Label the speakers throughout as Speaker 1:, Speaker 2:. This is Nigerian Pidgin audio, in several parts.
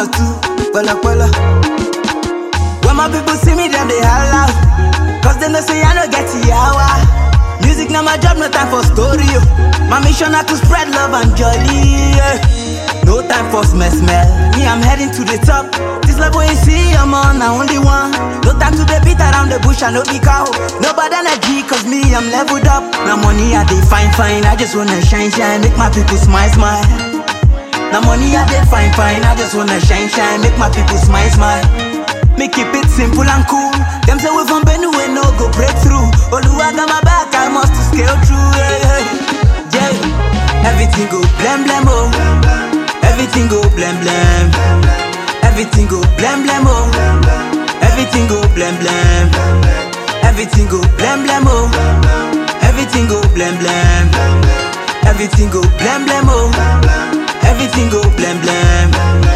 Speaker 1: too, pala pala. When my people see me, them they holla. Cause they know say I no get yawa. Music now my job, no time for story. oh. My mission na to spread love and joy. yeah. No time for smell smell. Me, I'm heading to the top. This level you see, I'm on, I only one. No time to the beat around the bush, I no be cow. No bad energy, cause me, I'm leveled up. Now money, I dey fine, fine. I just wanna shine, shine. Make my people smile, smile. Now money I dey fine fine, I just wanna shine shine, make my people smile smile. Me keep it simple and cool. Them say we from Benue no go break through. Oluwa got my back, I must to scale through. Hey, hey. Yeah. Everything go blam blam oh. Everything go blam blam. Everything go blam blam oh. Everything go blam blam. Everything go blam blam oh. Everything go blam blam. Everything go blam blam oh. Everything go blam blam.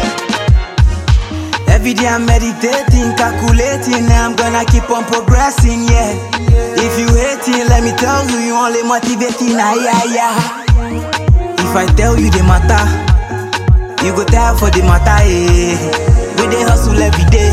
Speaker 1: Every day I'm meditating, calculating, I'm gonna keep on progressing, yeah. If you hating, let me tell you, you only motivating, ah, yeah, yeah. If I tell you the matter, you go tell for the matter, eh. We dey hustle every day,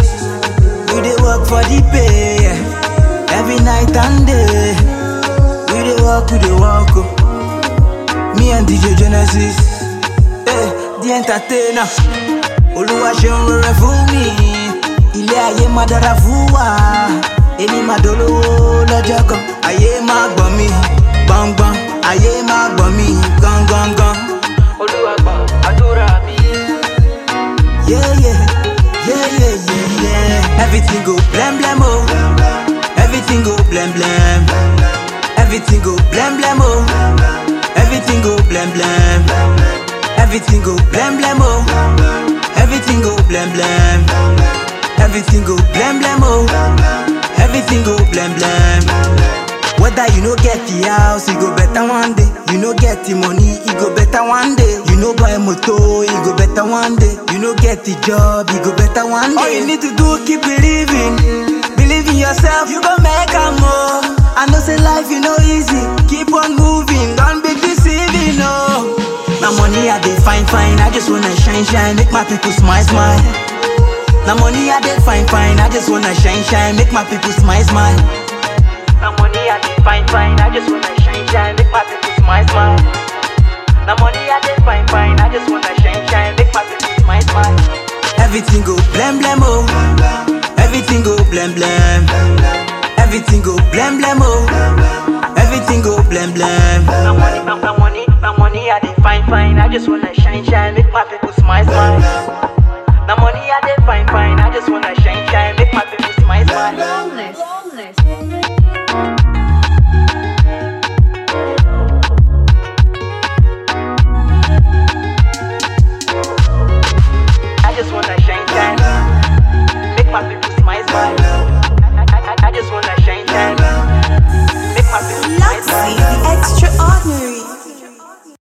Speaker 1: we dey work for the pay, yeah. Every night and day, we dey work, we dey work, oh. Me and DJ Genesis, eh, the entertainer. Olúwa ṣeun rere fún mi, ilé ayé máa dára fún wa. Èmi máa dolówó lọ́jọ́ kan, ayé máa gbọ̀n mi, gbọ̀ngbọ̀n, ayé máa gbọ̀n mi, gangan.
Speaker 2: Olúwa gbọ́ àdúrà mi.
Speaker 1: Yeah, yeah, yeah, yeah, yeah, yeah. Everything go blam blam oh, everything go blam blam, everything go blam blam oh, everything go blam blam, everything go blam blam oh, everything go blam blam, everything go blam blam oh, everything go blam blam. Whether you no get the house, you go better one day. You no get the money, you go better one day. You no buy motor, you go better one day. You no get the job, you go better one day. All you need to do, keep believing. Believe in yourself, you go make a more. I know say life you know easy. Keep on moving, don't be deceiving, no. Now money I dey fine fine, I just wanna shine shine, make my people smile smile. Now money I dey fine fine, I just wanna shine shine, make my people smile smile.
Speaker 2: Now money I dey fine fine, I just wanna shine shine, make my people smile smile. Now money I dey fine fine, I just wanna shine shine, make my people smile smile.
Speaker 1: Everything go blam blam oh. Everything go blam blam. Everything go blam blam oh. Everything go blam blam.
Speaker 2: Now money, now, now money, now money I dey fine fine, I just wanna shine shine, make my people smile smile. Now money I dey fine fine, I just wanna shine shine, make my people smile smile.